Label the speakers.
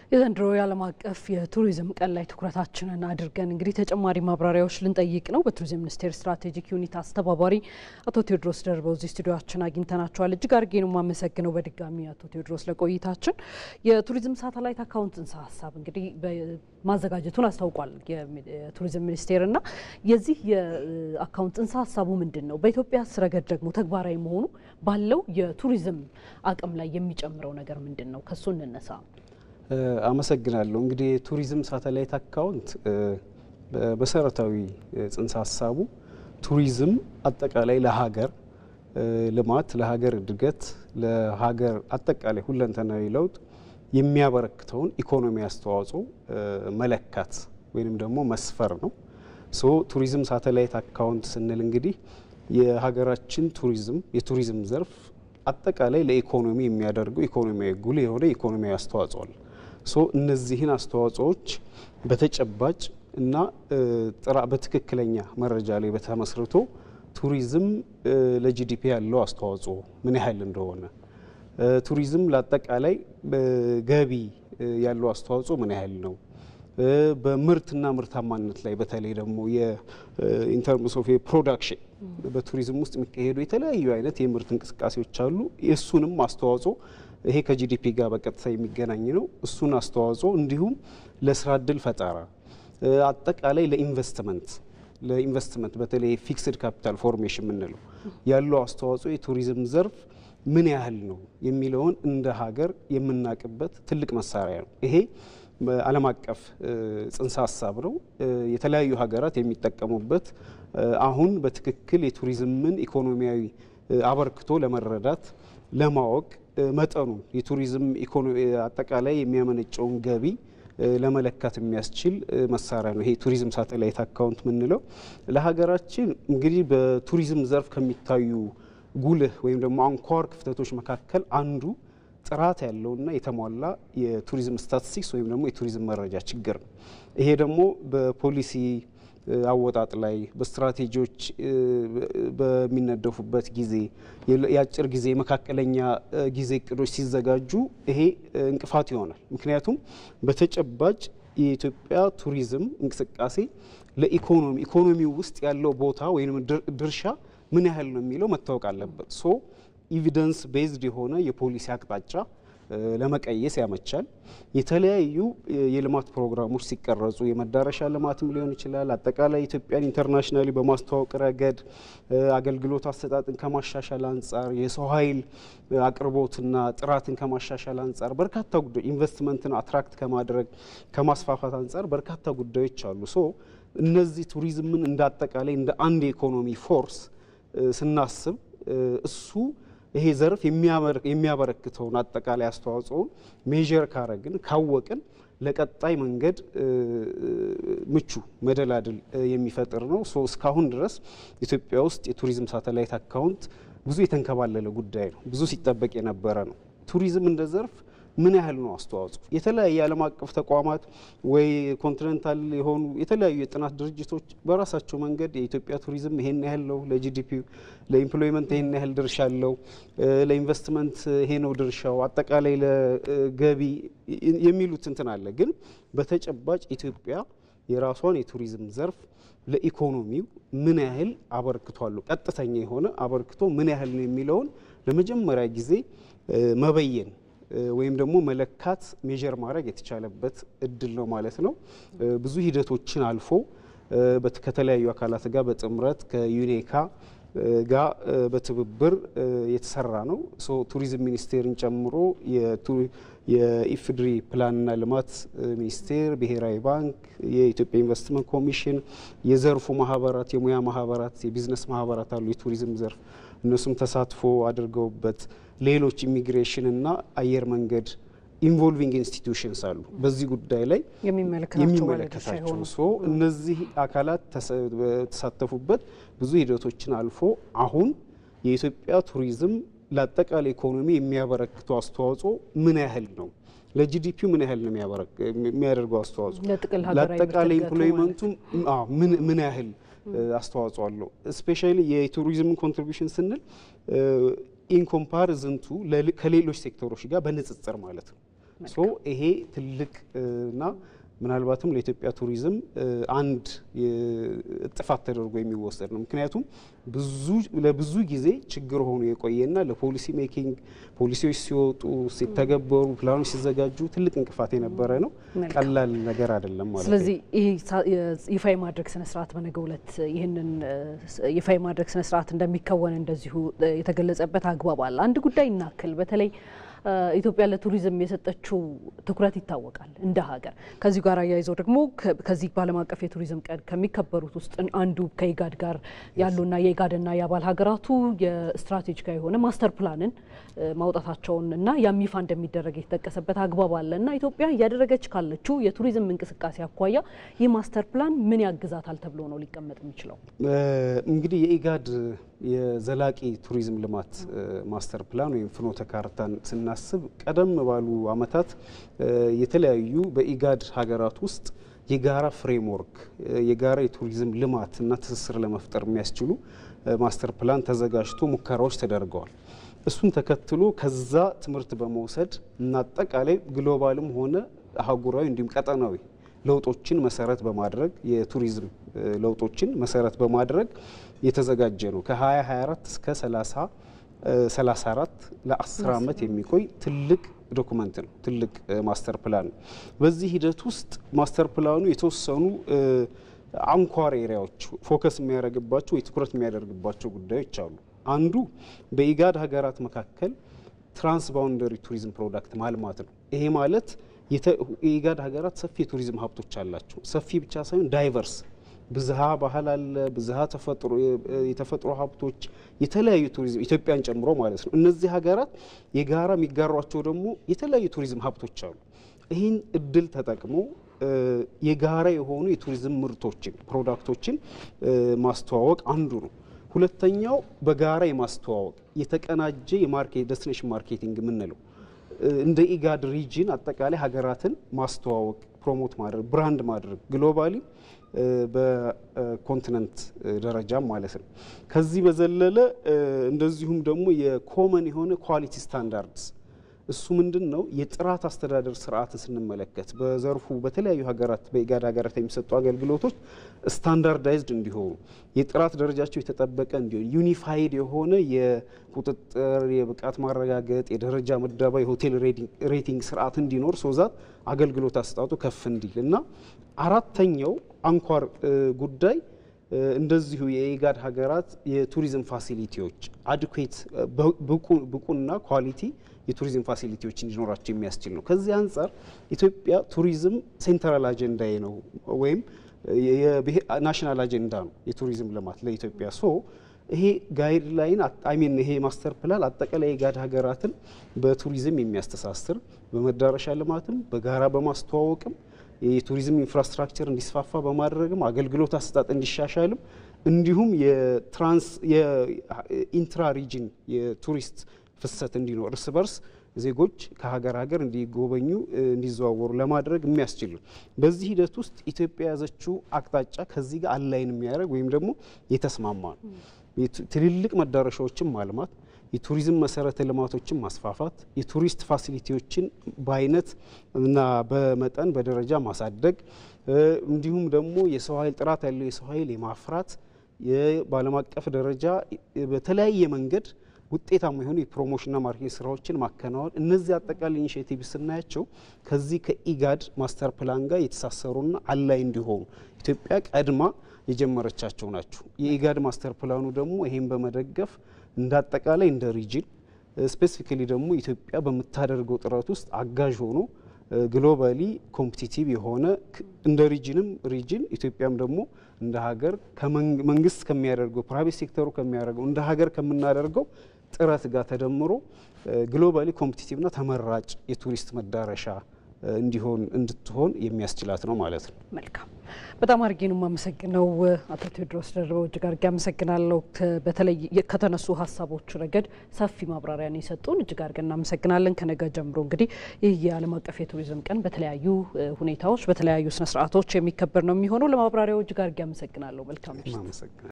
Speaker 1: የዘንድሮ የዓለም አቀፍ የቱሪዝም ቀን ላይ ትኩረታችንን አድርገን እንግዲህ ተጨማሪ ማብራሪያዎች ልንጠይቅ ነው። በቱሪዝም ሚኒስቴር ስትራቴጂክ ዩኒት አስተባባሪ አቶ ቴዎድሮስ ደርበው እዚህ ስቱዲዮችን አግኝተናቸዋል። እጅግ አድርጌ ነው የማመሰግነው በድጋሚ አቶ ቴዎድሮስ ለቆይታችን። የቱሪዝም ሳተላይት አካውንት ጽንሰ ሀሳብ እንግዲህ ማዘጋጀቱን አስታውቋል የቱሪዝም ሚኒስቴር እና የዚህ የአካውንት ጽንሰ ሀሳቡ ምንድን ነው? በኢትዮጵያ ረገድ ደግሞ ተግባራዊ መሆኑ ባለው የቱሪዝም አቅም ላይ የሚጨምረው ነገር ምንድን ነው? ከሱ እንነሳ።
Speaker 2: አመሰግናለሁ። እንግዲህ የቱሪዝም ሳተላይት አካውንት በመሰረታዊ ጽንሰ ሀሳቡ ቱሪዝም አጠቃላይ ለሀገር ልማት፣ ለሀገር እድገት፣ ለሀገር አጠቃላይ ሁለንተናዊ ለውጥ የሚያበረክተውን ኢኮኖሚ አስተዋጽኦ መለካት ወይንም ደግሞ መስፈር ነው። ሶ ቱሪዝም ሳተላይት አካውንት ስንል እንግዲህ የሀገራችን ቱሪዝም የቱሪዝም ዘርፍ አጠቃላይ ለኢኮኖሚ የሚያደርገው ኢኮኖሚያዊ ጉልህ የሆነ ኢኮኖሚያዊ አስተዋጽኦ አለ። ሶ እነዚህን አስተዋጽኦዎች በተጨባጭ እና በትክክለኛ መረጃ ላይ በተመስርቶ ቱሪዝም ለጂዲፒ ያለው አስተዋጽኦ ምን ያህል እንደሆነ፣ ቱሪዝም ለአጠቃላይ ገቢ ያለው አስተዋጽኦ ምን ያህል ነው፣ በምርትና ምርታማነት ላይ በተለይ ደግሞ የኢንተርምስ ኦፍ ፕሮዳክሽን በቱሪዝም ውስጥ የሚካሄዱ የተለያዩ አይነት የምርት እንቅስቃሴዎች አሉ። የእሱንም አስተዋጽኦ ይሄ ከጂዲፒ ጋር በቀጥታ የሚገናኝ ነው። እሱን አስተዋጽኦ እንዲሁም ለስራ እድል ፈጠራ አጠቃላይ ለኢንቨስትመንት ለኢንቨስትመንት በተለይ ፊክስድ ካፒታል ፎርሜሽን የምንለው ያለው አስተዋጽኦ የቱሪዝም ዘርፍ ምን ያህል ነው የሚለውን እንደ ሀገር የምናውቅበት ትልቅ መሳሪያ ነው። ይሄ ዓለም አቀፍ ጽንሰ ሀሳብ ነው። የተለያዩ ሀገራት የሚጠቀሙበት አሁን በትክክል የቱሪዝምን ኢኮኖሚያዊ አበርክቶ ለመረዳት ለማወቅ መጠኑ የቱሪዝም አጠቃላይ የሚያመነጨውን ገቢ ለመለካት የሚያስችል መሳሪያ ነው። ይሄ ቱሪዝም ሳተላይት አካውንት የምንለው ለሀገራችን እንግዲህ በቱሪዝም ዘርፍ ከሚታዩ ጉልህ ወይም ደግሞ አንኳር ክፍተቶች መካከል አንዱ ጥራት ያለውና የተሟላ የቱሪዝም ስታቲስቲክስ ወይም ደግሞ የቱሪዝም መረጃ ችግር ነው። ይሄ ደግሞ በፖሊሲ አወጣጥ ላይ በስትራቴጂዎች በሚነደፉበት ጊዜ የአጭር ጊዜ የመካከለኛ ጊዜ እቅዶች ሲዘጋጁ ይሄ እንቅፋት ይሆናል። ምክንያቱም በተጨባጭ የኢትዮጵያ ቱሪዝም እንቅስቃሴ ለኢኮኖሚ ኢኮኖሚው ውስጥ ያለው ቦታ ወይም ድርሻ ምን ያህል ነው የሚለው መታወቅ አለበት። ሶ ኢቪደንስ ቤዝድ የሆነ የፖሊሲ አቅጣጫ ለመቀየስ ያመቻል። የተለያዩ የልማት ፕሮግራሞች ሲቀረጹ የመዳረሻ ልማትም ሊሆን ይችላል። አጠቃላይ ኢትዮጵያን ኢንተርናሽናሊ በማስተዋወቅ ረገድ አገልግሎት አሰጣጥን ከማሻሻል አንጻር፣ የሰው ኃይል አቅርቦትና ጥራትን ከማሻሻል አንጻር በርካታ ጉዳዮች ኢንቨስትመንትን አትራክት ከማድረግ ከማስፋፋት አንጻር በርካታ ጉዳዮች አሉ። ሶ እነዚህ ቱሪዝምን እንደ አጠቃላይ እንደ አንድ የኢኮኖሚ ፎርስ ስናስብ እሱ ይሄ ዘርፍ የሚያበረክተውን አጠቃላይ አስተዋጽኦን ሜዥር ካረግን ካወቅን ለቀጣይ መንገድ ምቹ መደላድል የሚፈጥር ነው። ሶ እስካሁን ድረስ ኢትዮጵያ ውስጥ የቱሪዝም ሳተላይት አካውንት ብዙ የተንከባለለ ጉዳይ ነው። ብዙ ሲጠበቅ የነበረ ነው። ቱሪዝም እንደ ዘርፍ ምን ያህል ነው አስተዋጽኦ? የተለያየ ዓለም አቀፍ ተቋማት ወይ ኮንቲኔንታል የሆኑ የተለያዩ የጥናት ድርጅቶች በራሳቸው መንገድ የኢትዮጵያ ቱሪዝም ይሄን ያህል ነው ለጂዲፒ፣ ለኢምፕሎይመንት ይሄን ያህል ድርሻ አለው፣ ለኢንቨስትመንት ይሄ ነው ድርሻው፣ አጠቃላይ ለገቢ የሚሉት እንትን አለ። ግን በተጨባጭ ኢትዮጵያ የራሷን የቱሪዝም ዘርፍ ለኢኮኖሚው ምን ያህል አበርክቶ አለው፣ ቀጥተኛ የሆነ አበርክቶ ምን ያህል ነው የሚለውን ለመጀመሪያ ጊዜ መበየን ወይም ደግሞ መለካት ሜዥር ማድረግ የተቻለበት እድል ነው ማለት ነው። ብዙ ሂደቶችን አልፎ ከተለያዩ አካላት ጋር በጥምረት ከዩኔካ ጋር በትብብር የተሰራ ነው። ቱሪዝም ሚኒስቴርን ጨምሮ የኢፍድሪ ፕላንና ልማት ሚኒስቴር፣ ብሔራዊ ባንክ፣ የኢትዮጵያ ኢንቨስትመንት ኮሚሽን፣ የዘርፉ ማህበራት፣ የሙያ ማህበራት፣ የቢዝነስ ማህበራት አሉ የቱሪዝም ዘርፍ እነሱም ተሳትፎ አድርገውበት ሌሎች ኢሚግሬሽን እና አየር መንገድ ኢንቮልቪንግ ኢንስቲትዩሽንስ አሉ በዚህ ጉዳይ ላይ የሚመለከታቸው ሶ እነዚህ አካላት ተሳተፉበት ብዙ ሂደቶችን አልፎ አሁን የኢትዮጵያ ቱሪዝም ለአጠቃላይ ኢኮኖሚ የሚያበረክተው አስተዋጽኦ ምን ያህል ነው? ለጂዲፒው ምን ያህል ነው የሚያደርገው አስተዋጽኦ? ለአጠቃላይ ኢምፕሎይመንቱ ምን ያህል አስተዋጽኦ አለው? ስፔሻሊ የቱሪዝምን ኮንትሪቢሽን ስንል ኢንኮምፓሪዝንቱ ከሌሎች ሴክተሮች ጋር በንጽጽር ማለት ነው። ሶ ይሄ ትልቅ እና ምናልባትም ለኢትዮጵያ ቱሪዝም አንድ ጥፋት ተደርጎ የሚወሰድ ነው። ምክንያቱም ብዙ ለብዙ ጊዜ ችግር ሆኖ የቆየና ለፖሊሲ ሜኪንግ ፖሊሲዎች ሲወጡ ሲተገበሩ፣ ፕላኖች ሲዘጋጁ ትልቅ እንቅፋት የነበረ ነው። ቀላል ነገር አይደለም ማለት ነው።
Speaker 1: ስለዚህ ይህ ይፋ የማድረግ ስነስርዓት በነገው ዕለት ይህንን ይፋ የማድረግ ስነስርዓት እንደሚከወን እንደዚሁ የተገለጸበት አግባብ አለ። አንድ ጉዳይ እናክል በተለይ ኢትዮጵያ ለቱሪዝም የሰጠችው ትኩረት ይታወቃል እንደ ሀገር። ከዚሁ ጋር አያይዘው ደግሞ ከዚህ በዓለም አቀፍ የቱሪዝም ቀን ከሚከበሩት ውስጥ አንዱ ከኢጋድ ጋር ያሉና የኢጋድና የአባል ሀገራቱ የስትራቴጂካዊ የሆነ ማስተር ፕላንን ማውጣታቸውን እና ያም ይፋ እንደሚደረግ የተጠቀሰበት አግባብ አለ እና ኢትዮጵያ እያደረገች ካለችው የቱሪዝም እንቅስቃሴ አኳያ ይህ ማስተር ፕላን ምን ያግዛታል ተብሎ ነው ሊቀመጥ የሚችለው?
Speaker 2: እንግዲህ የኢጋድ የዘላቂ ቱሪዝም ልማት ማስተር ፕላን ወይም ፍኖተ ካርታን ስናስብ ቀደም ባሉ ዓመታት የተለያዩ በኢጋድ ሀገራት ውስጥ የጋራ ፍሬምወርክ የጋራ የቱሪዝም ልማት እና ትስስር ለመፍጠር የሚያስችሉ ማስተር ፕላን ተዘጋጅቶ ሙከራዎች ተደርገዋል። እሱን ተከትሎ ከዛ ትምህርት በመውሰድ እና አጠቃላይ ግሎባልም ሆነ አህጉራዊ እንዲሁም ቀጠናዊ ለውጦችን መሰረት በማድረግ የቱሪዝም ለውጦችን መሰረት በማድረግ የተዘጋጀ ነው። ከ2024 እስከ 30 34 ለ10 ዓመት የሚቆይ ትልቅ ዶኩመንት ነው። ትልቅ ማስተር ፕላን ነው። በዚህ ሂደት ውስጥ ማስተር ፕላኑ የተወሰኑ አንኳር ኤሪያዎች ፎከስ የሚያደርግባቸው ወይ ትኩረት የሚያደርግባቸው ጉዳዮች አሉ። አንዱ በኢጋድ ሀገራት መካከል ትራንስ ባውንደሪ ቱሪዝም ፕሮዳክት ማልማት ነው። ይሄ ማለት የኢጋድ ሀገራት ሰፊ የቱሪዝም ሀብቶች አላቸው። ሰፊ ብቻ ሳይሆን ዳይቨርስ ብዝሃ ባህል አለ፣ ብዝሃ የተፈጥሮ ሀብቶች፣ የተለያዩ ቱሪዝም ኢትዮጵያን ጨምሮ ማለት ነው። እነዚህ ሀገራት የጋራ የሚጋሯቸው ደግሞ የተለያዩ ቱሪዝም ሀብቶች አሉ። ይህን እድል ተጠቅሞ የጋራ የሆኑ የቱሪዝም ምርቶችን ፕሮዳክቶችን ማስተዋወቅ አንዱ ነው። ሁለተኛው በጋራ የማስተዋወቅ የተቀናጀ የማርኬት ዴስቲኔሽን ማርኬቲንግ የምንለው እንደ ኢጋድ ሪጅን አጠቃላይ ሀገራትን ማስተዋወቅ ፕሮሞት ማድረግ ብራንድ ማድረግ ግሎባሊ በኮንቲነንት ደረጃም ማለት ነው። ከዚህ በዘለለ እንደዚሁም ደግሞ የኮመን የሆነ ኳሊቲ ስታንዳርድስ እሱ ምንድን ነው? የጥራት አስተዳደር ስርዓትን ስንመለከት በዘርፉ በተለያዩ ሀገራት በኢጋድ ሀገራት የሚሰጡ አገልግሎቶች ስታንዳርዳይዝድ እንዲሆኑ የጥራት ደረጃቸው የተጠበቀ እንዲሆን ዩኒፋይድ የሆነ የቁጥጥር የብቃት ማረጋገጥ የደረጃ ምደባ የሆቴል ሬቲንግ ስርዓት እንዲኖር ሶዛት አገልግሎት አሰጣጡ ከፍ እንዲል እና አራተኛው አንኳር ጉዳይ እንደዚሁ የኢጋድ ሀገራት የቱሪዝም ፋሲሊቲዎች አድኩዌት ብቁና ኳሊቲ የቱሪዝም ፋሲሊቲዎች እንዲኖራቸው የሚያስችል ነው። ከዚህ አንጻር ኢትዮጵያ ቱሪዝም ሴንትራል አጀንዳዬ ነው ወይም ናሽናል አጀንዳ ነው የቱሪዝም ልማት ለኢትዮጵያ ሶ ይሄ ጋይድ ላይን አሚን ይሄ ማስተር ፕላን አጠቃላይ የኢጋድ ሀገራትን በቱሪዝም የሚያስተሳስር በመዳረሻ ልማትም በጋራ በማስተዋወቅም የቱሪዝም ኢንፍራስትራክቸር እንዲስፋፋ በማድረግም አገልግሎት አሰጣጥ እንዲሻሻልም እንዲሁም የትራንስ የኢንትራ ሪጅን የቱሪስት ፍሰት እንዲኖር እርስ በርስ ዜጎች ከሀገር ሀገር እንዲጎበኙ እንዲዘዋወሩ ለማድረግ የሚያስችል ነው። በዚህ ሂደት ውስጥ ኢትዮጵያ የያዘችው አቅጣጫ ከዚህ ጋር አላይን የሚያደርግ ወይም ደግሞ የተስማማ ነው። ትልልቅ መዳረሻዎችን ማልማት፣ የቱሪዝም መሰረተ ልማቶችን ማስፋፋት፣ የቱሪስት ፋሲሊቲዎችን በአይነት እና በመጠን በደረጃ ማሳደግ እንዲሁም ደግሞ የሰው ኃይል ጥራት ያለው የሰው ኃይል የማፍራት በዓለም አቀፍ ደረጃ በተለያየ መንገድ ውጤታማ የሆኑ የፕሮሞሽንና ማርኬቲንግ ስራዎችን ማከናወን እነዚህ አጠቃላይ ኢኒሽቲቭ ስናያቸው ከዚህ ከኢጋድ ማስተር ፕላን ጋር የተሳሰሩና አላይ እንዲሆኑ ኢትዮጵያ ቀድማ የጀመረቻቸው ናቸው። የኢጋድ ማስተር ፕላኑ ደግሞ ይሄን በመደገፍ እንደ አጠቃላይ እንደ ሪጅን ስፔሲፊካሊ ደግሞ ኢትዮጵያ በምታደርገው ጥረት ውስጥ አጋዥ ሆኖ ግሎባሊ ኮምፒቲቲቭ የሆነ እንደ ሪጅንም ሪጅን ኢትዮጵያም ደግሞ እንደ ሀገር መንግስት ከሚያደርገው ፕራይቬት ሴክተሩ ከሚያደርገው እንደ ሀገር ከምናደርገው ጥረት ጋር ተደምሮ ግሎባሊ ኮምፒቲቲቭና ተመራጭ የቱሪስት መዳረሻ እንዲሆን እንድትሆን የሚያስችላት ነው ማለት ነው።
Speaker 1: መልካም በጣም አድርጌ ነው የማመሰግነው አቶ ቴዎድሮስ ደርበው እጅግ አድርጌ አመሰግናለሁ። በተለይ ከተነሱ ሀሳቦች ረገድ ሰፊ ማብራሪያን የሰጡን እጅግ አድርገን እናመሰግናለን። ከነገ ጀምሮ እንግዲህ ይህ የዓለም አቀፍ የቱሪዝም ቀን በተለያዩ ሁኔታዎች በተለያዩ ስነስርዓቶች የሚከበር ነው የሚሆነው። ለማብራሪያው እጅግ አድርጌ አመሰግናለሁ። መልካም